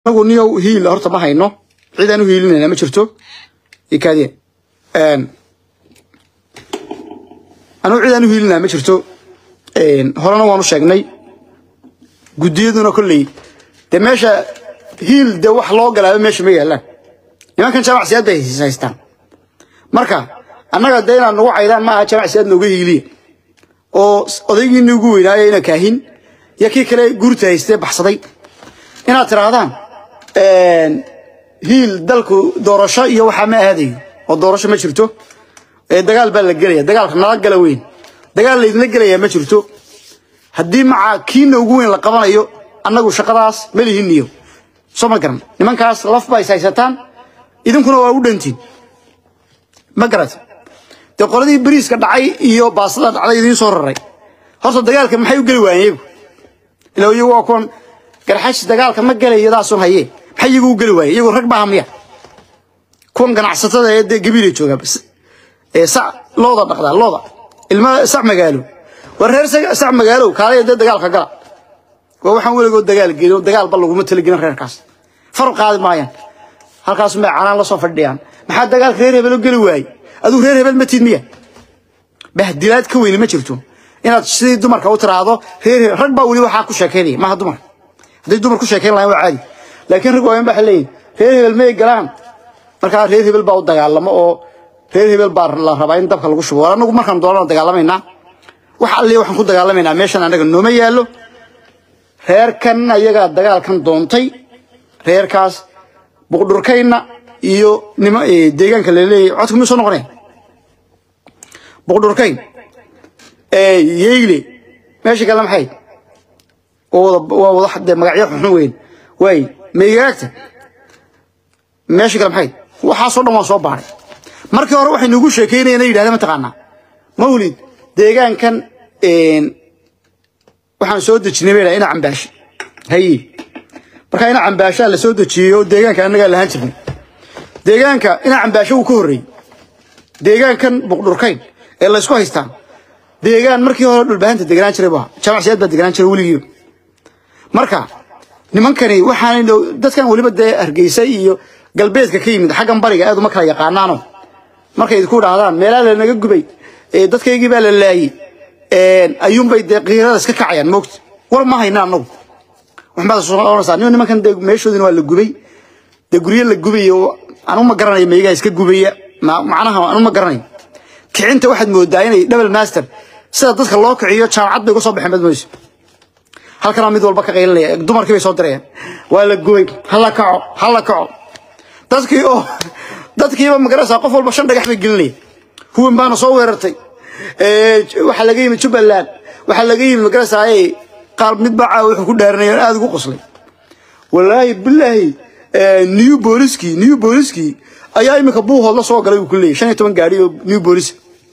anagu niyow hiil horta ma hayno cidaan u hiilinayna ma jirto ikaadiye anugu cidaan u hiilinaya ma jirto horena waanu sheegnay guddiyaduna kolley dee meesha hiil dee wax loo galaaba meesha ma yaalaan nimankan jamacsiyaad bay haystaan marka annaga dee inaad nagu caydaan maaha jamacsiyaad nooga hiiliya oo odaygiini ugu weynaayo ina kaahin iyo kii kale guurta haystee baxsaday inaad tidhaahdaan hiil dalku doorasho iyo waxaa ma aadayo oo doorasho ma jirto ee dagaal baa la gelaya dagaalka nala gala weyn dagaal laydinla gelayaa ma jirto haddii maca kiina ugu weyn la qabanayo annagu shaqadaas ma lihiniyo soo ma garan nimankaas laf ba is haysataan idinkuna waa u dhantiin ma garat dee qoladii bariiska dhacay iyo baasada dhacday idiin soo raray horta dagaalka maxay u geli waayeen iyagu ilaa iyagu waa kuwan garxash dagaalka ma gelay iyadaasun hayee maxay iyagu u geli waayeen iyagu rag maaha miya kuwan ganacsatada ee dee gabiilay joogaa ee sac looda dhaqdaa looda ilma sac magaalo war reer sac magaalow kaalaya dee dagaalka gala waa waxaan weligood dagaal gelin dagaalba laguma talagelin reerkaas far qaadi maayaan halkaas may canaan la soo fadhiyaan maxaa dagaalka reer hebel u geli waayey aduu reer hebel ma tid miya bahdilaad ka weyni ma jirto inaad sidii dumarka u tiraahdo reer rag baa weli waxaa ku sheekaynaya maaha dumar hadday dumar ku sheekayn lahayn waa caadi laakiin rag waaweyn baa leeyihin reer hebel may galaan markaa reer hebel baa u dagaalamo oo reer hebel baa la rabaa in dabka lagu shubo war anagu markaan doonana dagaalamaynaa wax alliya waxaan ku dagaalamaynaa meeshan annaga nooma yaallo reerkan ayagaa dagaalkan doontay reerkaas buqdhurkayna iyo nima deegaanka laleeyahay codka miyuu soo noqonaya buqdhurkayn yeyle meesha kale maxay waa wada dee magacyo xunxun weyn waay meygaagta meesha kale maxay waxaasoo dhan waan soo baaray markii hore waxay nugu sheekeynayeen yidhahdeen mataqaanaa mawlid deegaankan waxaan soo dejinay bay ina cambaashi haye markaa ina cambaashaa la soo dejiyey oo deegaanka annagaa lahaan jirnay deegaanka ina cambaasho uu ka horreeyey deegaankan buqdhurkayn ee laysku haystaan deegaan markii hore dhulbahanta deganaan jiray baa jamacsiyaad baa deganaan jiray weligiiba marka nimankani waxaan dadkan weliba dee hargeysa iyo galbeedka ka yimid xaggan bariga aad uma kala yaqaanaano markay idinku dhahdaan meelaa lanaga gubay dadkaygii baa la laayey ayuunbay dee qiirada iska kacayaan moogta war ma hayna anagu waxbaad soo oranaysaa nin nimankan dee meeshoodina waa la gubay dee guryo la gubayo anu ma garanayo meegaa iska gubaya macnaha anu ma garanayo kicinta waxaad moodaa inay double master sida dadka loo kiciyo jaamacad bay ku soo baxeen badmayso halkana mid walba ka qaylinaya dumarkii bay soo dirayaan waa la gubay hala kaco hala kaco dadkii oo dadkiiba magaraysaa qof walba shan dhagax bay gelinaya huwan baana soo weerartay waxaa laga yimid jubbaland waxaa laga yimid magaraysaa qaar mid bacaa wuxuu ku dhaaranaya aada ugu qoslay wallaahi bilaahi new booliskii new booliskii ayaa iminka buuhood la soo galay uu ku leeyahy shan iyo toban gaari oo new boolis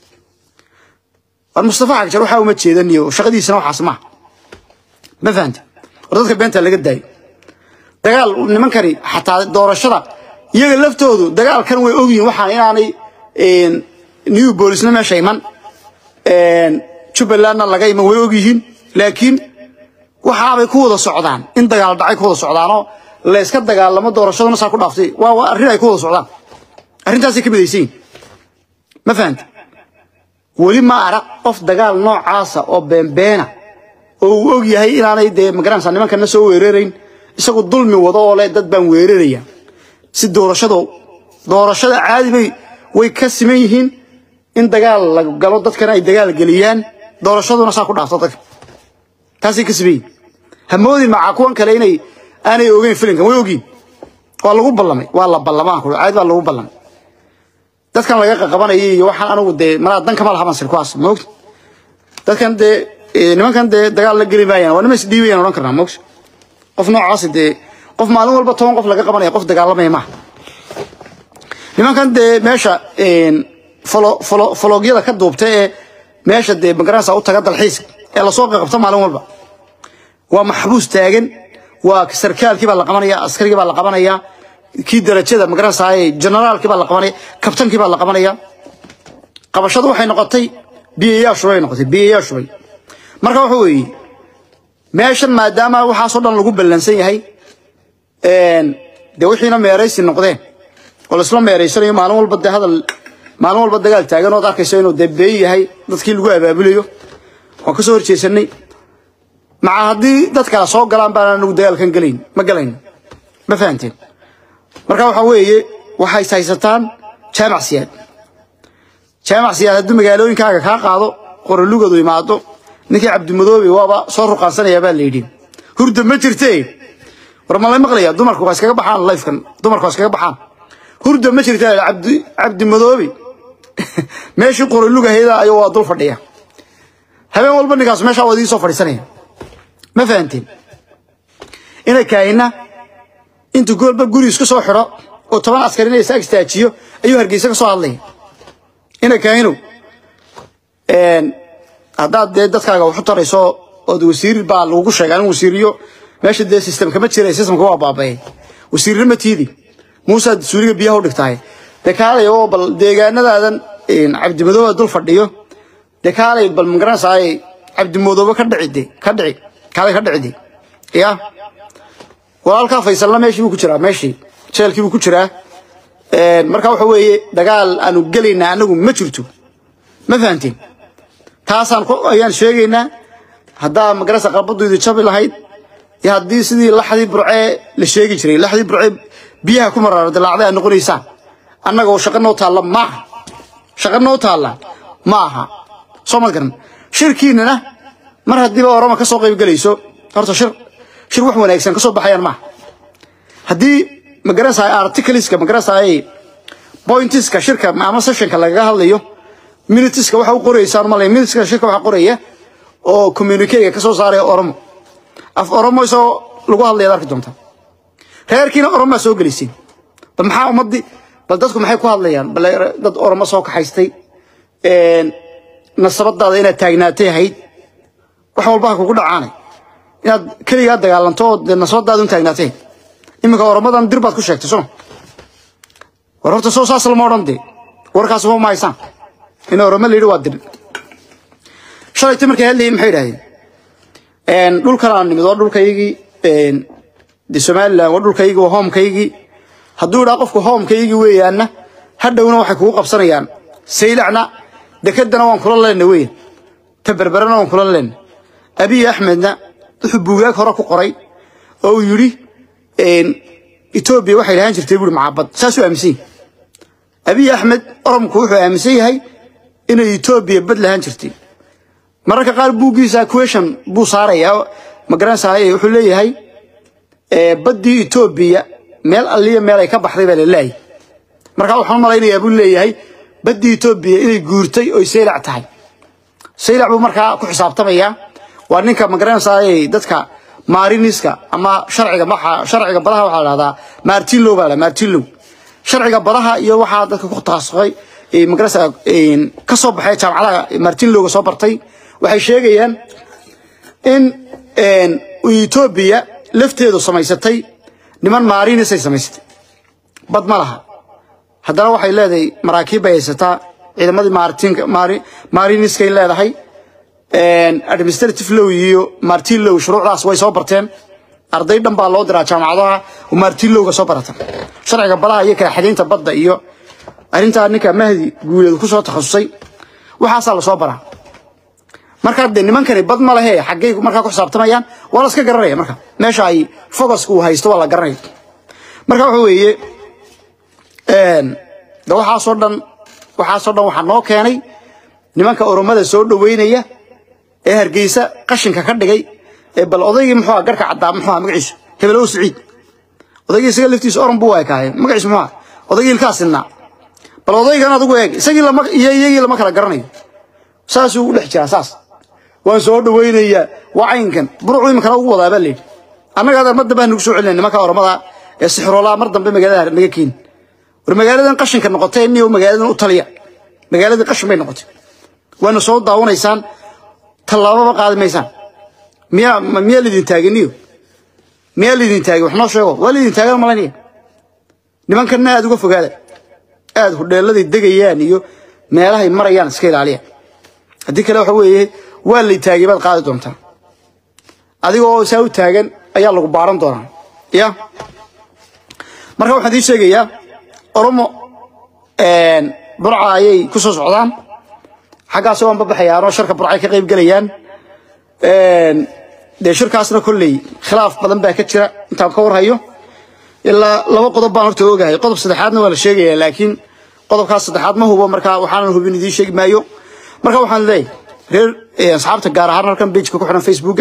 war mustafa xagjar waxaa uma jeedaniyo shaqadiisana waxaas maaha ma fahanta war dadka beenta laga daayo dagaal nimankani xataa doorashada iyaga laftoodu dagaalkan way ogyihin waxaan inaanay new boolisna meesha iman jubbalandna laga iman way ogyihiin laakiin waxaabay ku wada socdaan in dagaal dhacay ku wada socdaanoo la iska dagaalamo doorashaduna saa ku dhaaftay waa arrin ay ku wada socdaan arrintaasay ka midaysan yihin ma fahanta weli ma arag qof dagaal noocaasa oo beenbeena oo uu og yahay inaanay dee magaranaysaa nimankana soo weerarayn isagu dulmi wado oo leh dad baan weeraraya si doorashado doorashada caadi bay way ka siman yihiin in dagaal la galo dadkana ay dagaal geliyaan doorashaduna saa ku dhaafto dadka taasay ka siman yihin hamoodin macaa kuwan kale inay aanay ogeyn filinkan way ogiin waa lagu ballamay waa la ballamaan ku caadi baa lagu ballamay dadkan laga qaqabanayay iyo waxaan anigu dee malaa dan kama lahaban sir kuwaas moogta dadkan dee nimankan dee dagaal la geli maayaan waa nima isdhiibayaan odhan karnaa moogta qof noocaas dee qof maalin walba toban qof laga qabanaya qof dagaalamaya maaha nimankan dee meesha fologyada ka duubta ee meesha dee magaranaysa u taga dalxiiska ee lasoo qaqabta maalin walba waa maxbuus taagan waa sarkaalkii baa la qabanaya askarigii baa la qabanaya kii darajada magaranaysaa generaalkii baa la qabanaya kabtankii baa la qabanaya qabashadu waxay noqotay biyayaa shubay noqotay biyayaa shubay marka waxa weeye meeshan maadaama waxaasoo dhan lagu ballansan yahay dee wixiina meeraysi noqdeen oo laisla meeraysanayo maalin walba dee hadal maalin walba dagaal taagan ood arkayso inuu dee been yahay dadkii lagu abaabulayo waan ka soo horjeesanay maca haddii dad kale soo galaan baan anagu dagaalkan gelayn ma galayn ma fahanteen marka waxaa weeye waxay haysataan jaamac siyaad jaamac siyaad hadduu magaalooyinkaaga kaa qaado qorolugadu imaado ninkii cabdimadoobe waaba soo ruqaansanaya baa la yidhi hurda ma jirte war ma lay maqlaya dumarku waa iskaga baxaan lifekan dumarku waa iskaga baxaan hurda ma jirta cabdi cabdimadoobe meeshii qorolugahayda ayuu waa dul fadhiya habeen walba ninkaas meeshaa waa idii soo fadhiisanaya ma fahanteen inay kaahina intuu goolba guri isku soo xidho oo toban askari inay isaag istaajiyo ayuu hargeysa ka soo hadlaya inay kaahinow haddaad dee dadkaaga waxu tarayso ood wasiir baa lagugu sheega in wasiiriyo meesha dee systemka ma jira systemka waa baaba'ay wasiirna ma tiidi muusaad suuliga biyaha u dhigtahay dee kaalay oo bal deegaanadaadan cabdimadooba dul fadhiyo dee kaalay bal magaranaysaay cabdimadoobe ka dhici de ka dhici kaalay ka dhici de ya walaalkaa faysalna meeshii buu ku jiraa meeshii jeelkii buu ku jiraa marka waxa weeye dagaal aanu gelaynaa anagu ma jirto ma fahanteen taasaan ayaan sheegaynaa haddaa magarasa qalbaduydu jabi lahayd iyo haddii sidii laxdii burcee la sheegi jiray laxdii burcee biyaha ku maraara dilaacday aad noqonaysaan annaga oo shaqo noo taalla maaha shaqo noo taalla ma aha soo mad garan shirkiinana mar haddiiba orama ka soo qayb gelayso horta shir shir wax wanaagsan ka soo baxayaan maaha haddii magaranaysaa articleska magaranaysaa pointiska shirka ama sessionka lagaga hadlayo minutiska waxa u qoraysaan malay minutiska shirka waxa qoraya oo communiquega ka soo saaraya oromo af oromo isoo lagu hadlaya arki doonta reerkiina oromo soo gelisay bal maxaa ummadii bal dadku maxay ku hadlayaan bal dad oromo soo kaxaystay nasabadaada inaad taagnaatay ahayd wax walba ha kugu dhacaanay inaad keligaa dagaalanto oo nasabadaada un taagnaatay iminka oromadan dir baad ku sheegtay soo war horta soo saas lama odhan dee warkaas uma mahaysaan in oromo la yidhi waa dir shalayta markay hadlayeen maxay yidhahdeen dhulkan aan nimid waa dhulkaygii de somaliland waa dhulkaygii waa hoomkaygii hadduu idhaa qofku hoomkaygii weeyaanna hadhowna waxay kugu qabsanayaan saylacna dekedana waan kula leenna weyan ta berberana waan kula leenna abiy axmedna wuxuu buugaag hore ku qoray oo uu yidhi etoobiya waxay lahaan jirtay buuri macaabad saasuu aaminsan yahay abiy axmed oromku wuxuu aaminsan yahay inay etoobiya bad lahaan jirtay mararka qaar buuggiisa question buu saarayaa magaranaysaa wuxuu leeyahay baddii etoobiya meel alliya meel ay ka baxday baa la leeyahay markaa waxaan malaynayaa buu leeyahay baddii etoobiya inay guurtay oy saylac tahay saylac buu markaa ku xisaabtamayaa waa ninka magaranaysaa dadka maariniska ama sharciga maxa sharciga badaha waxaa la dhahdaa martin low baa la martin low sharciga badaha iyo waxaa dadka ku taasqay magaranaysaa ka soo baxay jaamacadaha martin lowga soo bartay waxay sheegayaan in etoobiya lafteedu samaysatay niman maarinisay samaysatay bad ma laha haddana waxay leedahay maraakiib bay haysataa ciidamadii maariniskay leedahay administrative low iyo martin low shuruucdaas way soo barteen arday dhan baa loo diraa jaamacadaha oo martin lowga soo barata sharciga badaha iyo kala xadaynta badda iyo arrintaa ninka mahdi guuleed ku soo takhasusay waxaasaa lasoo baraa markaa dee nimankani bad ma lehe xaggay markaa ku xisaabtamayaan waa la iska garanaya marka meesha ay focuska uu haysto waa la garanaya marka waxa weeye de waxaasoo dhan waxaasoo dhan waxaa noo keenay nimanka oromada soo dhoweynaya ee hargeysa qashinka ka dhigay ee bal odaygii muxuu aha garka caddaa muxuu aha magaciisu hebelow siciid odaygii isaga laftiisa oran buu ekaaye magaciisu muxuu aha odaygii ilkaa sinaa bal odaygan adigu eeg isagii lama iyo iyagii lama kala garanayo saasuu u dhex jiraa saas waan soo dhawaynayaa waa caynkan burucu iminkana ugu wadaa baa layidhi annaga adeer mar dambe hanugu soo celinay nimanka oramada ee sixroolaa mar dambe magaalada naga keeni war magaaladan qashinka noqotay niyo magaaladan u taliya magaaladii qashin bay noqotay waana soo daawanaysaan tallaababa qaadi maysaan miyaa miyaa lidin taaginiyo miyaa lidin taagi wax noo sheego waa lidin taagan malaynaya nimankanna aad uga fogaada aad hudheeladay degayaan iyo meelahay marayaan iska ilaaliya haddii kale waxa weeye waa lay taagay baad qaadi doontaa adigoo saa u taagan ayaa lagu baaran doonaa ya marka waxaan idiin sheegayaa oromo burca ayay ku soo socdaan xaggaas waan babaxayaanoo sharka burcay ka qayb gelayaan dee shirkaasna kolley khilaaf badan baa ka jira intaan ka warhayo ilaa laba qodob baan horta ogahay qodob saddexaadna waa la sheegaya laakiin qodobkaas saddexaad ma hubo marka waxaanan hubin idiin sheegi maayo marka waxaan leeyahay reer asxaabta gaar ahaan halkan pageka ku xiran facebooka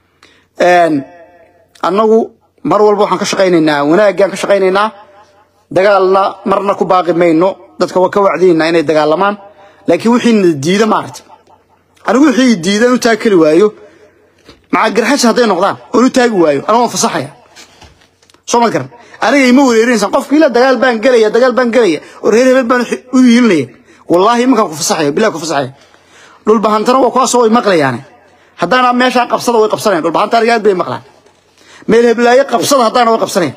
annagu mar walba waxaan ka shaqaynaynaa wanaaggaan ka shaqaynaynaa dagaalna marna ku baaqi mayno dadka waa ka wacdinaynaa inay dagaalamaan laakiin wixiina diida maaragta anigu wixii diidan u taagi kari waayo maca garxash hadday noqdaan oon u taagi waayo aniga waan fasaxaya soo ma garan aniga ima wereerinaysan qofka ila dagaal baan gelaya dagaal baan gelaya oo reer hebel baan u yiilinaya wallaahi imankaan ku fasaxaya bilahi ku fasaxaya dhulbahantana waa kuwaasoo way maqlayaane haddaana meeshaa qabsada way qabsanayan dhulbahanta aniga aad bay maqlaan meel heblaaye qabsada haddaana way qabsanayan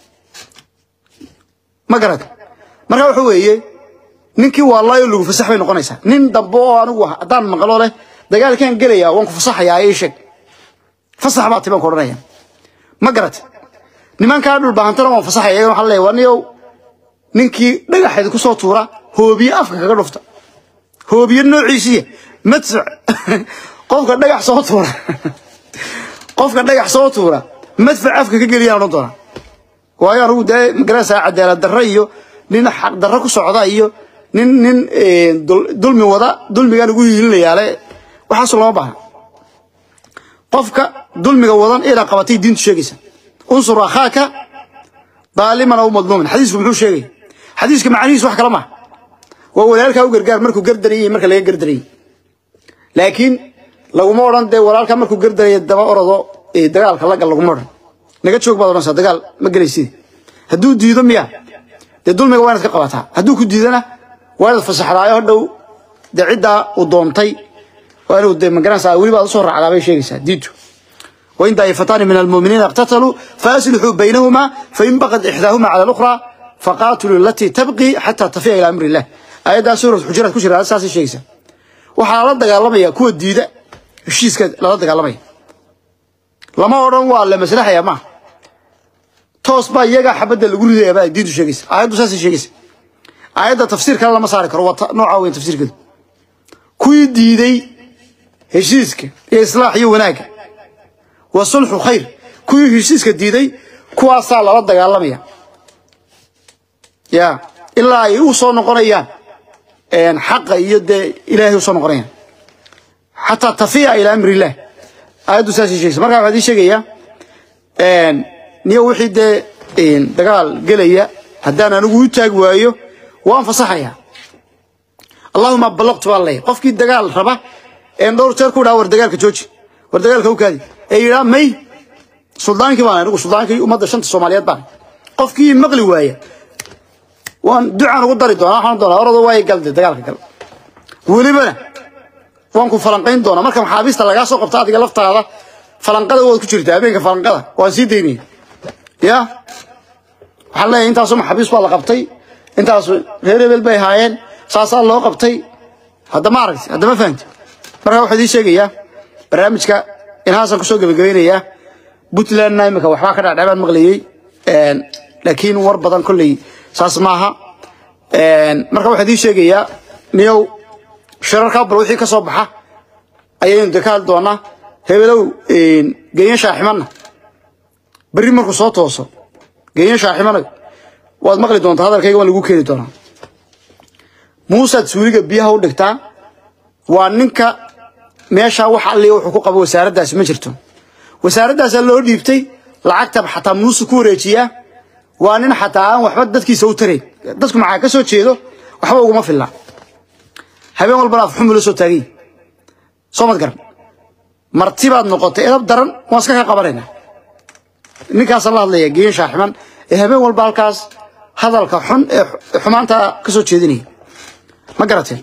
ma garad marka waxa weeye ninkii waalaayo lagu fasax bay noqonaysaa nin dambe oo anigu haddaan maqlo leh dagaalkaan gelaya waan ku fasaxayaa ii sheeg fasax baa tibaan ku odhanaya ma garad nimankaa dhulbahantana waan fasaxaya iyagana waxaa leeyahay waa niyow ninkii dhagaxeed ku soo tuura hoobiye afka kaga dhufta hoobiye noociisiya madfac qofka dhagax soo tuura qofka dhagax soo tuura madfac afka ka geliyaan odhan doonaa waayo anigu dee magaraysaa cadaalad darro iyo nin xaq darro ku socda iyo nin nin dulmi wada dulmigaan ugu hiilinayaale waxaasu lama baahna qofka dulmiga wadan inaad qabatay diintu sheegaysa unsur akhaaka daaliman aw madluuman xadiisku muxuu sheegaya xadiiska macnihiisu wax kala maaha waa walaalkaa u gargaar markuu gardarayay marka laga gardarayay laakiin laguma odhan dee walaalkaa markuu gardaraya daba orodo dagaalka lagal laguma odhan naga joog baad odhanaysaa dagaal ma gelaysid hadduu diido miya dee dulmiga waa inaad ka qabataa hadduu ku diidana waa inaad fasaxdaayo hadhow dee ciddaa uu doontay waa inuu dee magaranaysaa weliba aad usoo raacdaa bay sheegaysaa diintu وإن طائفتان من المؤمنين اقتتلوا فأصلحوا بينهما فإن بغت إحداهما على الأخرى فقاتلوا التي تبقي حتى تفيء إلى أمر الله آيات سورة الحجرات كشرة أساس الشيء waxaa la dagaalamaya kuwa diida heshiiska lala dagaalamaya lama odhan waa la maslaxaya maaha toos baa iyaga xabadda lagu ridaya baa diintu sheegaysa aayaddu saasay sheegaysa aayadda tafsiir kale lama saari karo waa nooca weyn tafsiirkeedu kuwii diiday heshiiska iyo islaax iyo wanaagga wa sulxu khayr kuwii heshiiska diiday kuwaasaa lala dagaalamaya ya ilaa ay u soo noqonayaan xaqa iyo dee ilaahay u soo noqonayaan xataa tafiya ilaa amri illah aayaddu saasay sheegaysa markaa waxaa idin sheegayaa niyo wixii dee dagaal gelaya haddaan anigu u taagi waayo waan fasaxayaa allahuma ballaqtu baa leeyahay qofkii dagaal raba een dhowr jeer ku dhaha war dagaalka jooji war dagaalka u kaadi ee yidhaa may suldaankii baan anigu suldaankii ummadda shanta soomaaliyeed baan qofkii maqli waaya waan ducaan ugu dari doonaa waxaan doonaa orada waay galde dagaalka gal welibana waan ku falanqayn doonaa marka maxaabiista lagaa soo qabta adiga laftaada falanqada waad ku jirtaa habeenka falanqada waan sii daynaya ya waxaan leeyahay intaasoo maxaabiis baa la qabtay intaas reer hebel bay haayeen saasaa loo qabtay hadda ma aragti hadda ma fahamti marka waxaa idiin sheegayaa barnaamijka inhaasaan kusoo gebagabaynayaa puntlandna imika waxbaa ka dhacdhacbaan maqlayey laakiin war badan kolley saas maaha marka waxaa idiin sheegayaa niyow shirarkaa bal wixii ka soo baxa ayaynu de ka hadli doonaa hebelow genye shaaximanna berri markuu soo tooso genye shaaximana waad maqli doontaa hadalkayga waan lagu keeni doonaa muusaad suuliga biyaha u dhigtaa waa ninka meeshaa wax alliya wuxuu ku qabo wasaaraddaasi ma jirto wasaaraddaasa loo dhiibtay lacagta xataa muuse ku wareejiyaa waa nin xataa aan waxba dadkiisa u tarayn dadku maxaa ka soo jeedo waxba uguma filla habeen walbana afxumu la soo taagay soo mad garan marti baad noqotay edab daran waan iska ka qabanaynaa ninkaasaan la hadlaya geyin shaaximan ee habeen walba halkaas hadalka xun ee xumaanta ka soo jeedinaya ma garateen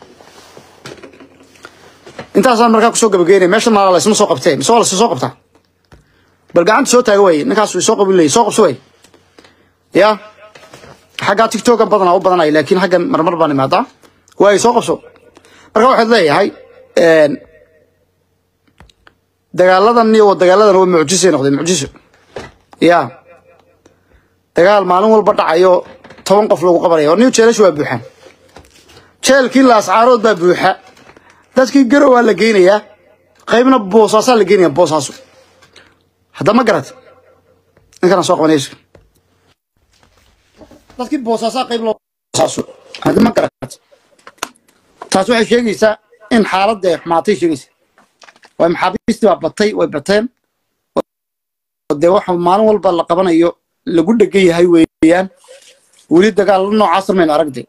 intaasaan markaa kusoo gabagaynaya meesha maala la isma soo qabtee mise waa la soo qabtaa bal gacanta soo taaga waaye ninkaas soo qabi leeyay soo qabso waaye ya xaggaa tiktokan badanaa u badanaya laakiin xaggan marmar baan imaadaa waaye soo qabso marka waxaad leeyahay dagaaladan iyo dagaaladan waa mucjisay noqdeen mucjiso ya dagaal maalin walba dhacayo toban qof lagu qabanaya oo nin jeelashu waa buuxaan jeelkii laascaarood baa buuxa dadkii garow waa la geynayaa qaybna boosaasaa la geynaya boosaaso hadda ma garat ninkana soo qabanayso dadkii boosaasaa qayb loo boosaaso hadda ma garat taas waxay sheegaysaa in xaaladda ay xumaatay sheegaysa waa maxaabiistii baa batay way bateen dee waxa maalin walba la qabanayo lagu dhegan yahay weeyaan weli dagaal noocaas maynu aragday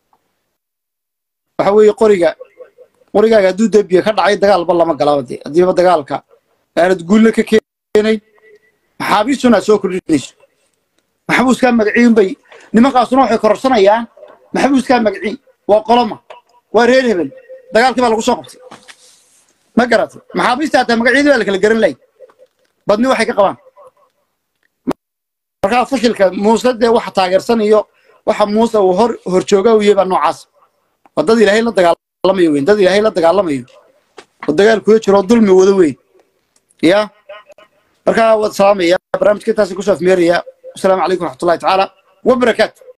waxa weeye qoriga qorigaaga hadduu debiya ka dhacay dagaalba lama galaba dee haddiiba dagaalka aanad guulle ka keenayn maxaabiistuna aad soo kordhinayso maxbuuskaa magaciin bay nimankaasuna waxay kororsanayaan maxbuuskaa magaciin waa qoloma waa reer hebel dagaalkii baa lagu soo qabtay ma garatay maxaabiista hataa magacyadii baa la kala garan lahay badni waxay ka qabaan markaa fashilka muuse dee waxa taageersan iyo waxa muuse uu hor horjooga u yahay baa noocaas waa dad ilaahay la dagaalamayo weyn dad ilaahay la dagaalamayo oo dagaal kula jiro oo dulmi wada weyn ya markaa waad salaamaya barnaamijka intaasi kusoo afmeeraya asalaamu calaykum waraxmatullahi tacaala wabarakaatu